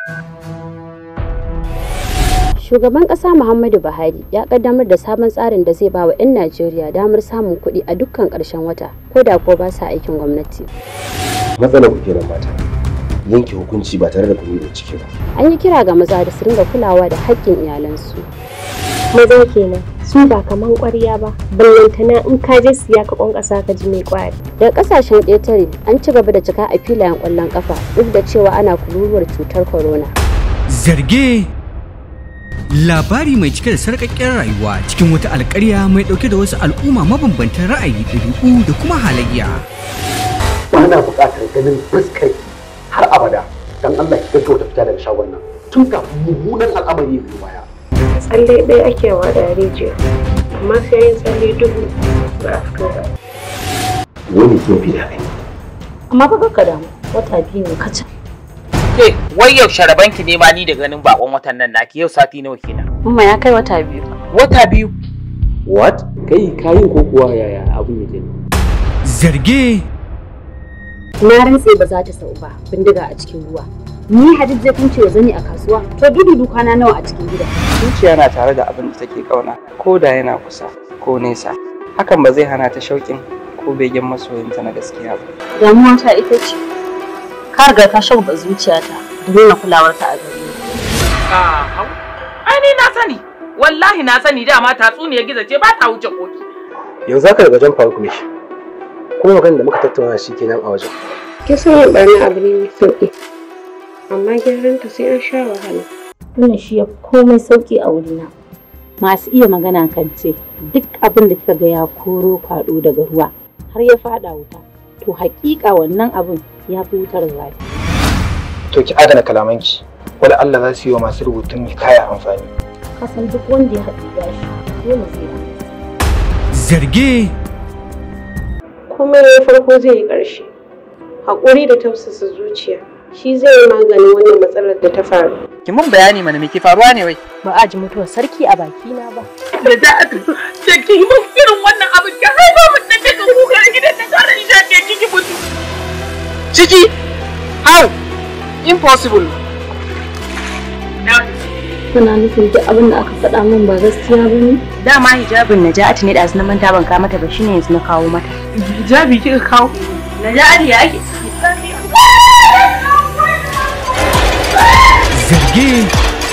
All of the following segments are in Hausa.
Shugaban ƙasa Muhammadu Buhari ya ƙaddamar da sabon tsarin da zai ba wa 'yan Najeriya damar samun kuɗi a dukkan ƙarshen wata, ko da kuwa ba sa aikin gwamnati. Matsalar ku kenan mata. Yanke hukunci ba tare da kun yi ciki ba. An yi kira ga maza da su ringa kulawa da haƙƙin iyalansu. maza kenan su ba kaman ƙwarya ba ballantana in ka je siya ka ƙwanƙasa ka ji mai ƙwari Daga ƙasashen ƙetare an ci gaba da cika a filayen ƙwallon ƙafa duk da cewa ana kururuwar cutar corona. Zarge labari mai cike da sarƙaƙƙen rayuwa cikin wata alƙarya mai ɗauke da wasu al'umma mabambantan ra'ayi ɗabi'u da kuma halayya. Ba na buƙatar ganin fuskar har abada. Dan Allah ki gaggauta fita daga shagon nan. Tun kafin mummunan al'amari ya biyo baya. tsalle ɗaya ake wa da rijiya amma sai yin tsalle dubu ba a fito ba Wani ke fi da kai. amma fa ka damu wata biyu ne kacal Ke, wai yaushe rabanki ne ma ni da ganin bakon watan nan naki yau sati nawa kenan. Umma ya kai wata biyu Wata biyu. What? Kai kayin ko kuwa yaya abin yake? Zarge Na rantse ba za ta sau ba bindiga a cikin ruwa. Ni Hadid zai kunce zani a kasuwa to dudu kwana nawa a cikin gida. zuciya na tare da abin da take kauna ko da yana kusa ko nesa hakan ba zai hana ta shauƙin ko begen masoyinta na gaskiya ba damuwa ta ita ce ka riga ka shauka zuciyata da nuna kulawarka a gare ni Ah, hau. Ai ni na sani. Wallahi na sani dama tatsuniyar gizo ce ba ta wuce koki. Yanzu haka daga jan faruk ne. Kuma maganar da muka tattauna shi kenan a wajen. kin san yin barna abu ne mai sauƙi amma gyaran ta sai an sha wahala wannan shi ya komai sauki a wurina masu iya magana kan ce duk abin da kika ga ya koro kwaɗo daga ruwa har ya faɗa wuta to haƙiƙa wannan abin ya fi wutar zafi to ki adana kalamanki wala Allah za su yi wa masu rubutun kaya amfani kasan duk wanda ya haɗu gashi dole zai yi zarge komai ya farko zai yi ƙarshe haƙuri da tausasa zuciya shi zai yi maganin wannan matsalar da ta faru Ki mun bayani mana me ke faruwa ne wai? ba a ji mutuwar sarki a bakina ba Da za a da ki yi mun irin wannan abin ki haifa mun da daga kuka gidan da tare ni da ke kiki mutu. Ciki? How? Impossible. kuna nufin duk abin da aka faɗa min ba gaskiya ba ne Dama hijabin Naja'atu ne ɗazu na manta ban kawo mata ba shine yanzu na kawo mata. Hijabi kika kawo. Naja'atu ya ake? zarge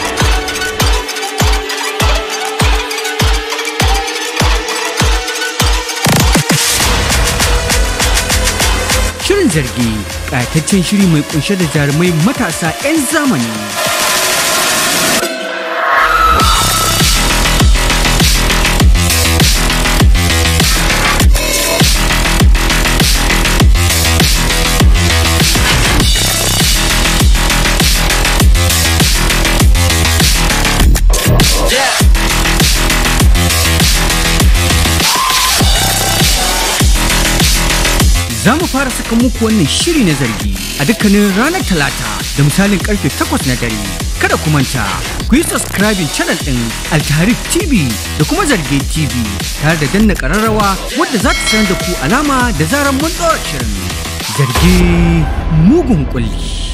Shirin zargi ƙayataccen shiri mai kunshe da jarumai matasa 'yan zamani. Za mu fara saka muku wannan shiri na zargi a dukkanin ranar Talata da misalin karfe 8 na dare. Kada ku manta, ku yi subscribing channel ɗin Altarif TV da kuma Zarge TV tare da danna ƙararrawa wadda za ta sanar da ku alama da zarar mun ɗora shirin. Zarge mugun kulli.